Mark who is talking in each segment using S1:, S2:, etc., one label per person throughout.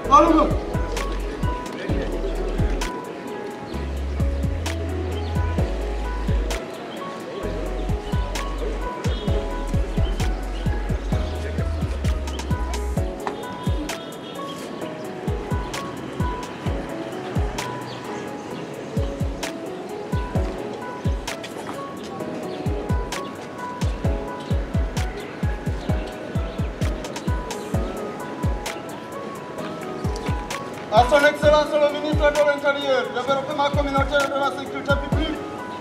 S1: Allons À son Excellence le ministre de l'Intérieur, développement communautaire et de la sécurité publique.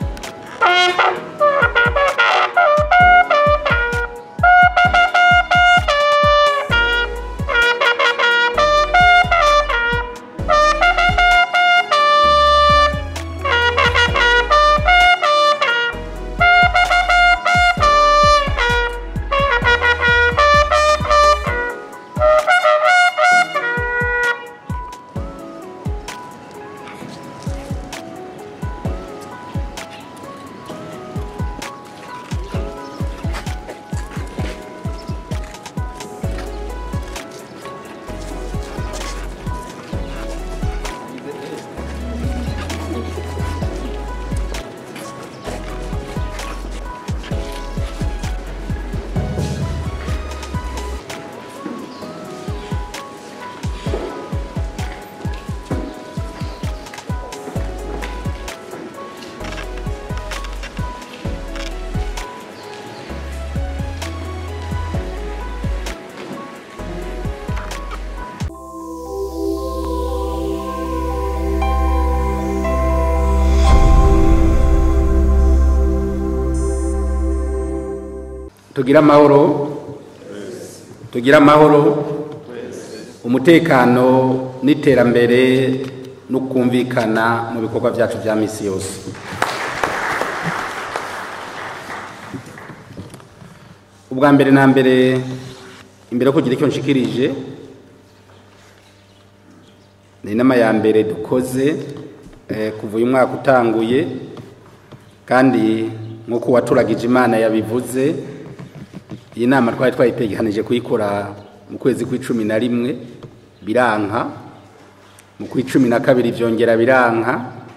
S2: tugira amahoro tugira amahoro umutekano n'iterambere no kumvikana mu bikorwa byacu bya misi yose ubwa mbere na mbere imbere yo kugira icyo nshikirije ni inama ya mbere dukoze eh, kuva uyu mwaka utanguye kandi nk'uko uwaturagije imana yabivuze iyi nama twari twayitegekanije kuyikora mu kwezi kw'icumi na rimwe biranka mu kw'icumi na kabiri byongera biranka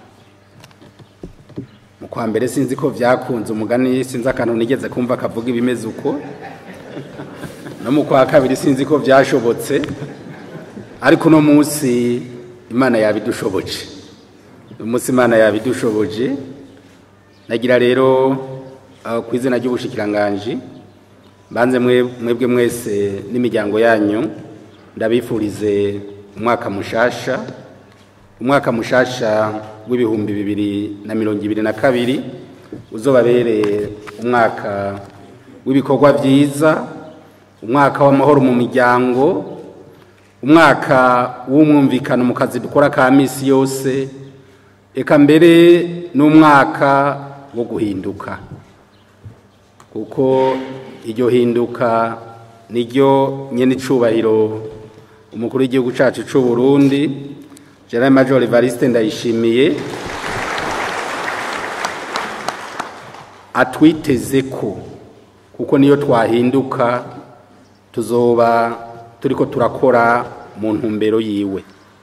S2: mu kwa mbere sinzi ko byakunze umugani sinzi akantu nigeze kumva kavuga ibimeze uko no mu kwa kabiri sinzi ko byashobotse ariko uno munsi imana yabidushoboje uyu munsi imana yabidushoboje nagira rero aho ku izina ry'ubushikiranganji banze mwebwe mwese n'imiryango yanyu ndabifurize umwaka mushasha umwaka mushasha w'ibihumbi bibiri na mirongo ibiri na kabiri uzobabereye umwaka w'ibikorwa byiza umwaka w'amahoro mu miryango umwaka w'umwumvikano mu kazi dukora ka minsi yose eka mbere n'umwaka wo guhinduka kuko iryo hinduka niryo nyene icubahiro umukuru w'igihugu cacu c'u Burundi General Major Evariste Ndayishimiye atwiteze ko kuko niyo twahinduka tuzoba turiko turakora mu ntumbero yiwe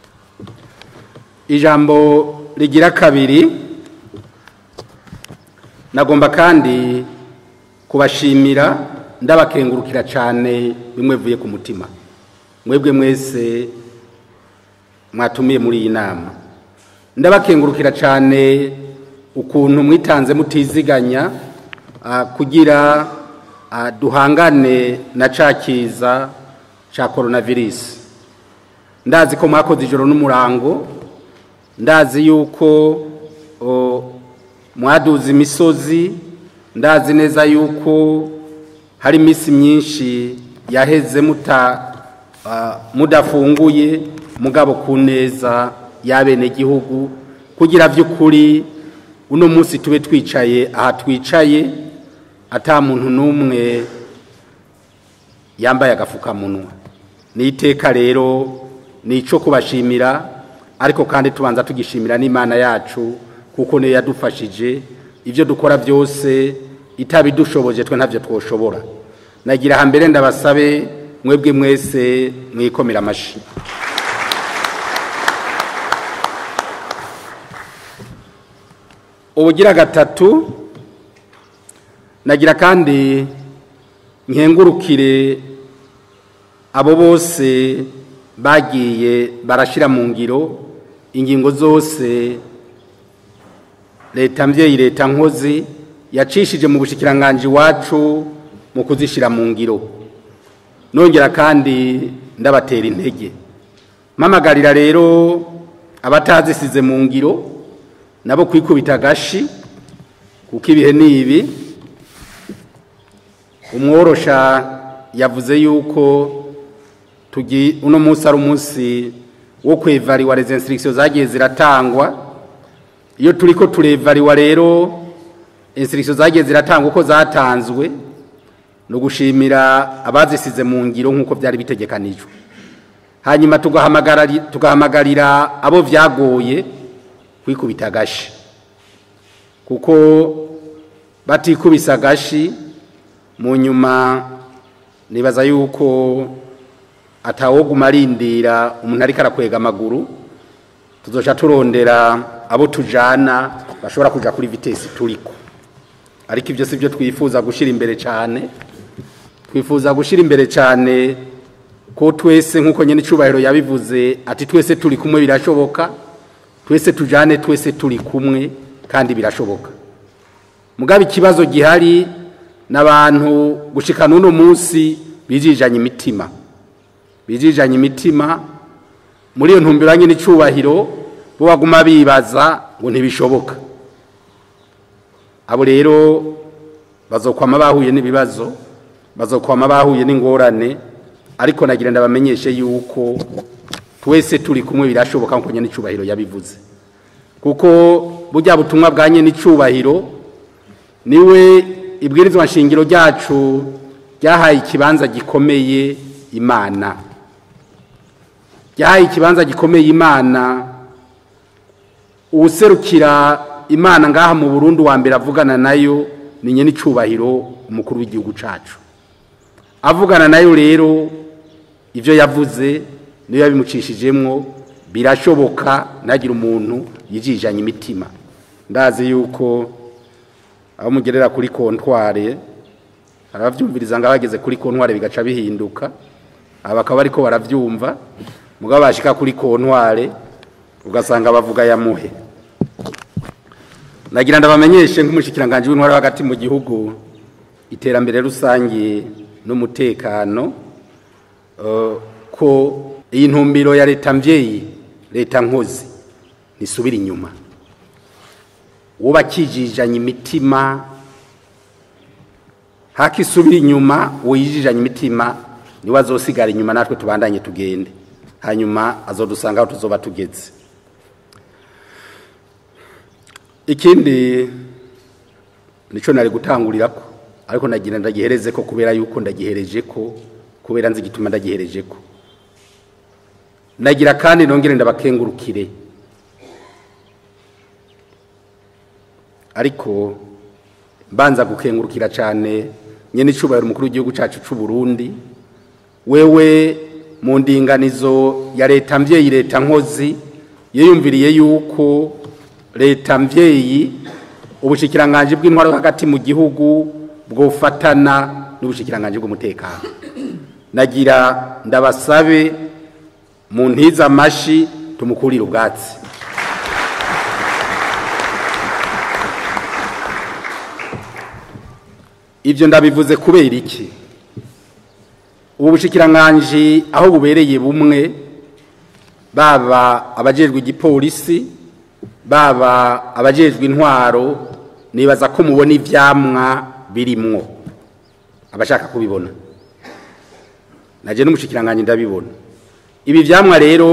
S2: ijambo rigira kabiri nagomba kandi kubashimira ndabakengurukira cyane bimwe vuye ku mutima mwebwe mwese mwatumiye muri iyi nama ndabakengurukira cyane ukuntu mwitanze mutiziganya kugira duhangane na cakiza cya coronavirus ndazi ko mwakoze ijoro n'umurango ndazi yuko mwaduze imisozi ndazi neza yuko hari iminsi myinshi yaheze mudafunguye mugabo ku neza y'abenegihugu kugira by'ukuri uno munsi tube twicaye aha twicaye ata muntu n'umwe yambaye agafukamunwa ni iteka rero ni icyo kubashimira ariko kandi tubanza tugishimira n'imana yacu kuko niyo yadufashije ibyo dukora byose itabidushoboje twe ntabyo twoshobora nagira hambere ndabasabe mwebwe mwese mwikomera amashyi ubugira gatatu nagira kandi nkengurukire abo bose bagiye barashyira mu ngiro ingingo zose leta mbyeyi leta nkozi yacishije mu bushikiranganji iwacu mu kuzishyira mu ngiro nongera kandi ndabatera intege mpamagarira rero abatazisize mu ngiro nabo kwikubita agashi kuko ibihe ni ibi umworosha yavuze yuko tugi uno munsi ari umunsi wo kwevariwa les instructions zagiye ziratangwa iyo turiko turevariwa rero instructions zagiye ziratangwa uko zatanzwe no gushimira abazisize mu ngiro nk'uko byari bitegekanijwe hanyuma tugahamagarira tugahamagarira abo vyagoye kwikubita agashi kuko batikubisa agashi mu nyuma nibaza yuko atawoguma arindira umuntu ariko arakwega amaguru tuzoca turondera abo tujana bashobora kuja kuri vitesi turiko ariko ibyo si byo twifuza gushyira imbere cyane twifuza gushyira imbere cyane ko twese nk'uko nyine icyubahiro yabivuze ati twese turi kumwe birashoboka twese tujane twese turi kumwe kandi birashoboka mugaba ikibazo gihari n'abantu gushikana uno munsi bijijanye imitima bijijanye imitima muri iyo ntumbero nyine icyubahiro bo baguma bibaza ngo ntibishoboka abo rero bazokwama bahuye n'ibibazo bazokwama bahuye n'ingorane ariko nagira ndabamenyeshe yuko twese turi kumwe birashoboka nkuko nyine icyubahiro yabivuze kuko burya butumwa bwa nyine icyubahiro niwe ibwirizwa nshingiro ryacu ryahaye ikibanza gikomeye imana ryahaye ikibanza gikomeye imana uwuserukira imana ngaha mu Burundi wa mbere avugana nayo ni nyine icyubahiro umukuru w'igihugu cyacu avugana nayo rero ibyo yavuze niyo yabimucishijemwo birashoboka ntagire umuntu yijijanye imitima ndazi yuko aho mugerera kuri kontware arabyumviriza ngo abageze kuri kontware bigaca bihinduka aba bakaba ariko barabyumva mugabo bashika kuri kontware ugasanga bavuga yamuhe nagira ndabamenyeshe nk'umushyikiranganje w'intwara hagati mu gihugu iterambere rusange n'umutekano ko iyi ntumbiro ya leta mbyeyi leta nkozi ntisubira inyuma wubakijijanye imitima hakisubira inyuma wiyijijanye imitima niwe azosigara inyuma natwe tubandanye tugende hanyuma azodusanga aho tuzoba tugeze ikindi nicyo nari gutangurira ko ariko nagira ndagihereze ko kubera yuko ndagihereje ko kubera nzi igituma ndagihereje ko nagira kandi nongere ndabakengurukire ariko mbanza gukengurukira cyane nyine icyubahiro umukuru w'igihugu cyacu cy'u Burundi wewe mu ndinganizo ya leta mbyeyi leta nkozi yiyumviriye yuko leta mbyeyi ubushikiranganje bw'intwaro hagati mu gihugu bwofatana n'ubushikiranganje bw'umutekano nagira ndabasabe mu ntiza amashi tumukurire ubwatsi ibyo ndabivuze kubera iki ubu bushikiranganje aho bubereye bumwe baba abajejwe igipolisi baba abajejwe intwaro nibaza ko mubona ivyamwa birimwo abashaka kubibona naje n'umushikiranganje ndabibona ibi vyamwa rero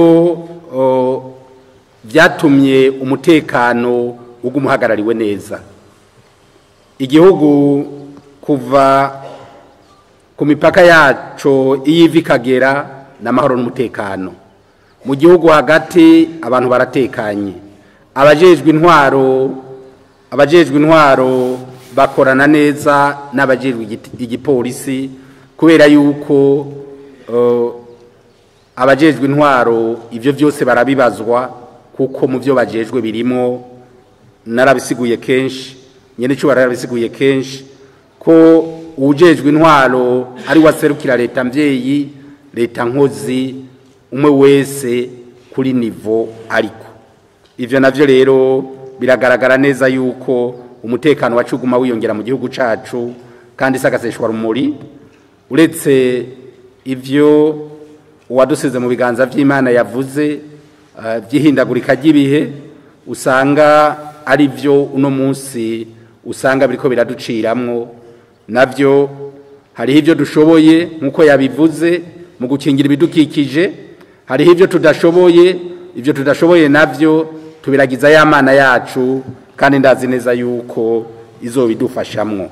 S2: byatumye umutekano ugumuhagarariwe neza igihugu kuva ku mipaka yaco iyiva ikagera n'amahoro n'umutekano mu gihugu hagati abantu baratekanye abajejwe intwaro abajejwe intwaro bakorana neza n'abajejwe igipolisi kubera yuko abajejwe intwaro ibyo byose barabibazwa kuko mu byo bajejwe birimo narabisiguye kenshi nyene icubahiro yarabisiguye kenshi ko uwujejwe intwaro ari waserukira leta mvyeyi leta nkozi umwe wese kuri nivo ariko ivyo navyo rero biragaragara neza yuko umutekano wacu uguma wiyongera mu gihugu cacu kandi sagaseshwa rumuri uretse ivyo uwadusize mu biganza vy'imana yavuze uh, vy'ihindagurika ry'ibihe usanga ari vyo uno munsi usanga biriko biraduciramwo navyo hariho ivyo dushoboye nk'uko yabivuze mu gukingira ibidukikije hariho ivyo tudashoboye ivyo tudashoboye navyo tubiragiza ya mana yacu kandi ndazi neza yuko izobidufashamwo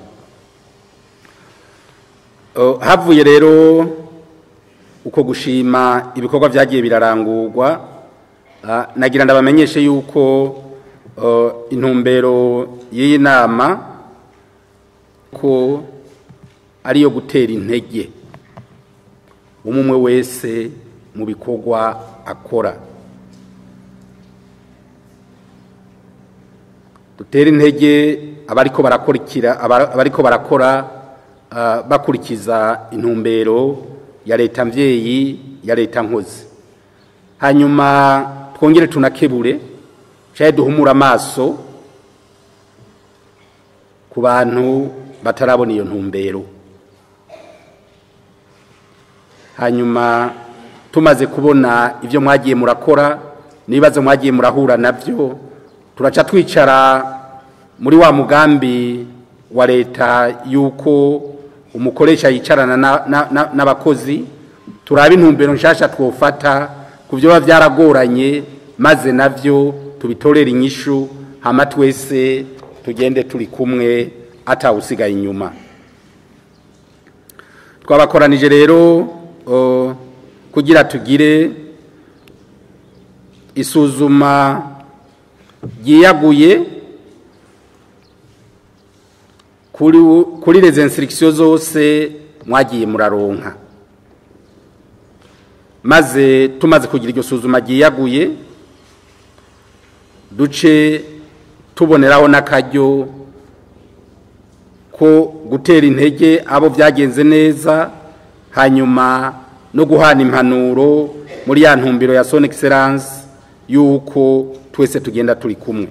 S2: Uh, havuye rero uko gushima ibikorwa vyagiye birarangurwa uh, nagira ndabamenyeshe yuko uh, intumbero y'iyi nama ko ariyo gutera intege umwe wese mu bikorwa akora dutera intege abariko barakurikira abariko barakora uh, bakurikiza intumbero ya leta mvyeyi ya leta nkozi hanyuma twongere tunakebure caye duhumura amaso ku bantu batarabona iyo ntumbero hanyuma tumaze kubona ivyo mwagiye murakora n'ibibazo mwagiye murahura navyo turaca twicara muri wa mugambi wa leta yuko umukoresha yicarana n'abakozi turaba intumbero nshasha twofata ku byo biba byaragoranye maze navyo tubitorera inyishu hama twese tugende turi kumwe atawusigaye inyuma twabakoranije rero kugira tugire isuzuma ryiyaguye kuri les instructions zose mwagiye muraronka maze tumaze kugira iryo suzuma ryiyaguye duce tuboneraho n'akaryo ko gutera intege abo byagenze neza hanyuma no guhana impanuro muri ya ntumbero ya son excellence yuko twese tugenda turi kumwe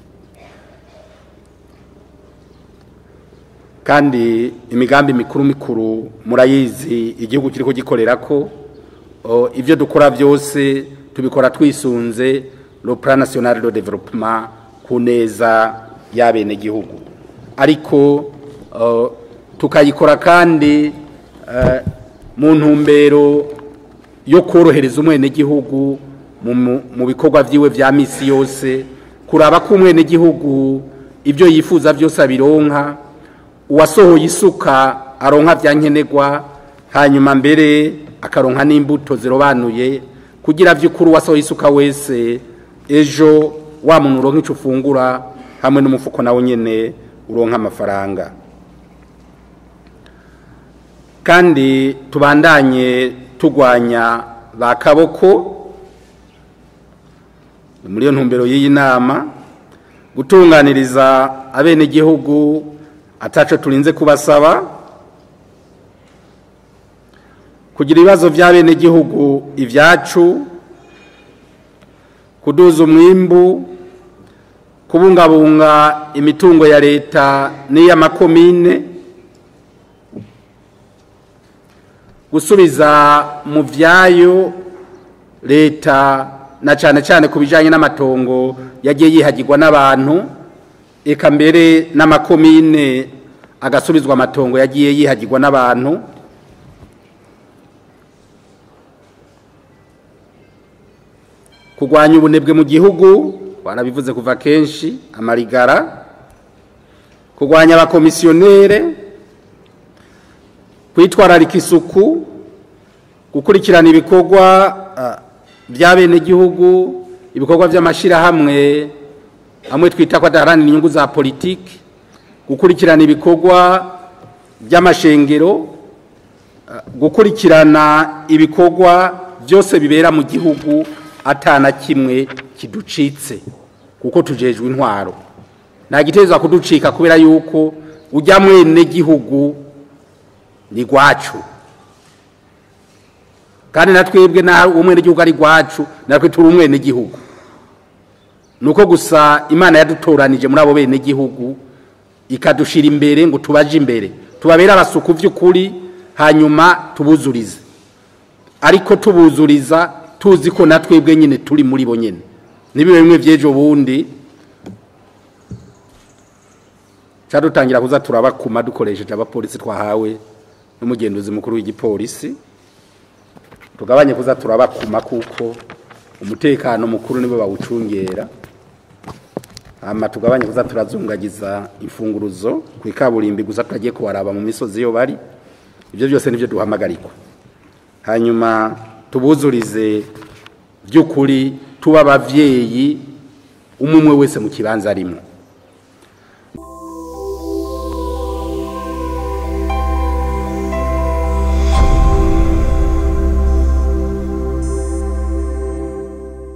S2: kandi imigambi mikuru mikuru murayizi igihugu kiriko gikorera ko ibyo dukora byose tubikora twisunze le plan national de développement ku neza y'abene gihugu ariko tukayikora kandi mu ntumbero yo korohereza umwenegihugu mu bikorwa byiwe bya misi yose kuraba ko umwenegihugu ibyo yifuza byose abironka uwasohoye isuka aronka bya nkenerwa hanyuma mbere akaronka n'imbuto zirobanuye kugira by'ukuri uwasohoye isuka wese ejo wa muntu uronka icyo ufungura hamwe n'umufuko nawe nyine uronka amafaranga kandi tubandanye tugwanya ba kaboko muri iyo ntumbero y'iyi nama gutunganiriza abenegihugu ataco turinze kubasaba kugira ibibazo by'abenegihugu ibyacu kuduza umwimbu kubungabunga imitungo ya leta n'iy'amakomine gusubiza mu byayo leta na cyane cyane ku bijyanye n'amatongo yagiye yihagirwa n'abantu eka mbere n'amakomine agasubizwa amatongo yagiye yihagirwa n'abantu kurwanya ubunebwe mu gihugu warabivuze kuva kenshi amarigara kurwanya abakomisiyonere kwitwararika isuku gukurikirana ibikorwa by'abenegihugu ibikorwa by'amashyirahamwe amwe twita ko adaharanira inyungu za politiki gukurikirana ibikorwa by'amashengero gukurikirana ibikorwa byose bibera mu gihugu atana kimwe kiducitse kuko tujejwe intwaro nta gitezwa kuducika kubera yuko ujya mwene gihugu ni gwacu kandi na twebwe na umwene gihugu ari gwacu natwe turi umwene gihugu nuko gusa imana yadutoranije muri abo bene gihugu ikadushira imbere ngo tubaje imbere tubabere abasuku by'ukuri hanyuma tubuzurize ariko tubuzuriza tuzi ko na twebwe nyine turi muri bo nyine nibibe bimwe by'ejo bundi dutangira kuza turabakuma dukoresheje abapolisi twahawe n'umugenduzi mukuru w'igipolisi tugabanye kuza turabakuma kuko umutekano mukuru nibo bawucungera hama tugabanye kuza turazungagiza imfunguruzo ku ikaburimbi gusa tutagiye kubaraba mu misozi iyo bari ibyo byose nibyo duhamagarikwa hanyuma tubuzurize by'ukuri tuba ababyeyi umwe umwe wese mu kibanza arimo